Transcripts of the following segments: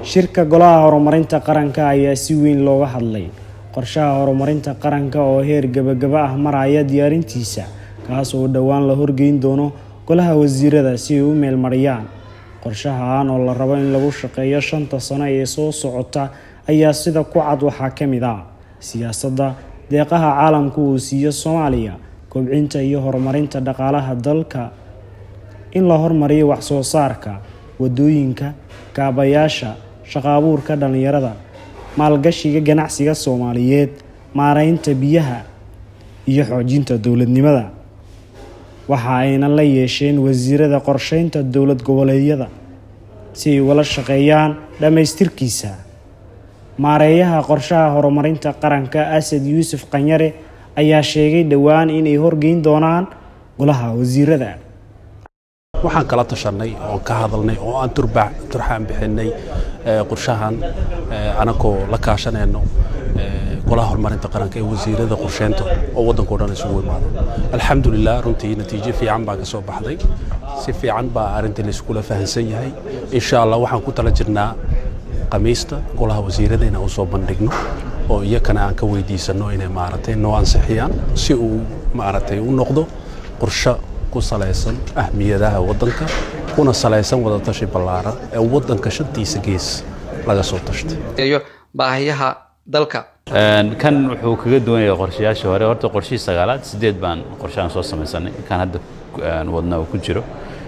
shirka golaha horumarinta qaranka ayaa si weyn looga hadlay qorshaha horumarinta qaranka oo heer gabagaba ah maraya diyaarintiisa kaas oo dhowaan la horgeyn doono golaha wasiirada si ay u meelmariyaan qorshahan oo la rabo in lagu shaqeeyo shanta sano ee soo socota ayaa sida ku cad waxaa ka mid ah siyaasadda deeqaha caalamku uu siiyo soomaaliya kobcinta iyo horumarinta dhaqaalaha dalka in la hormariyo waxsoo saarka wadooyinka kaabayaasha shaqo abuurka dhallinyarada maalgashiga ganacsiga soomaaliyeed maareynta biyaha iyo xoojinta dowladnimada waxa ayna la yeesheen wasiirada qorsheynta dowlad goboleedyada si ay ugala shaqeeyaan dhammaystirkiisa maareeyaha qorshaha horumarinta qaranka asad yuusuf qanyare ayaa sheegay dhowaan inay horgeyn doonaan golaha wasiirada waxaan kala tashanay oon ka hadalnay oo aan turxaan bixinay qorshahan anagoo la kaashanayno golaha horumarinta qaranka ee wasiirada qorsheynta oo waddanka o dhan isugu imaado alxamdulilah runtii natiijo fiican baa ka soo baxday si fiican baa arrintii layskula fahansan yahay insha allah waxaan ku tala jirnaa khamiista golaha wasiirada inaan usoo bandhigno oo iyakana aan ka weydiisanno inay maaragtay noo ansixiyaan si uu maaragtay u noqdo qorsho ku salaysan ahmiyadaha waddanka kuna salaysan wadatashi ballaaran ee waddanka shantiisa gees laga soo tashtay baahiyaha dalka kan wuxuu kaga duwan yahay qorshayaashii hore horta qorshihii sagaalaad sideed baan qorshahan soo samaysanay kan hadda wadna uu ku jiro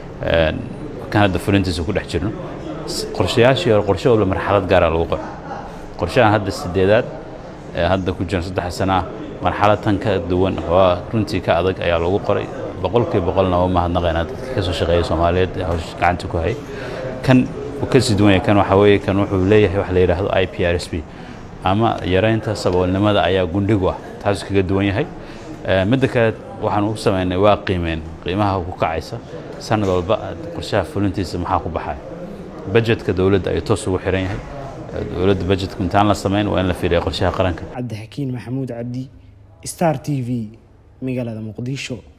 kan hadda fulintiisa ku dhex jirno qorshayaashii hore qorshe walba marxalad gaara lagu qoro qorshahan hadda sideedaad ee hadda ku jiran saddex sana ah marxalad tan ka duwan oo runtii ka adag ayaa lagu qoray boqolkiiba boqolna waa mahadnaqaynaa dadka ka soo shaqeeya soomaaliyeed ee hawsha gacanta ku hayay kan uu ka sii duwan yahay kan waxaa weeye kan wuxuu leeyahay wax la yidhaahdo i p r s b ama yaraynta saboolnimada ayaa gundhigu ah taasuu kaga duwan yahay midda kale waxaan u samaynay waa qiimeyn qiimaha ku kacaysa sanad walba qorshaha fulintiisa maxaa ku baxaya bajetka dowladda ayuu toos ugu xiran yahay dowladda bajetka intaan la samayn waa in la fiiriya qorshaha qaranka cabdixakiin maxamuud cabdi star t v magaalada muqdisho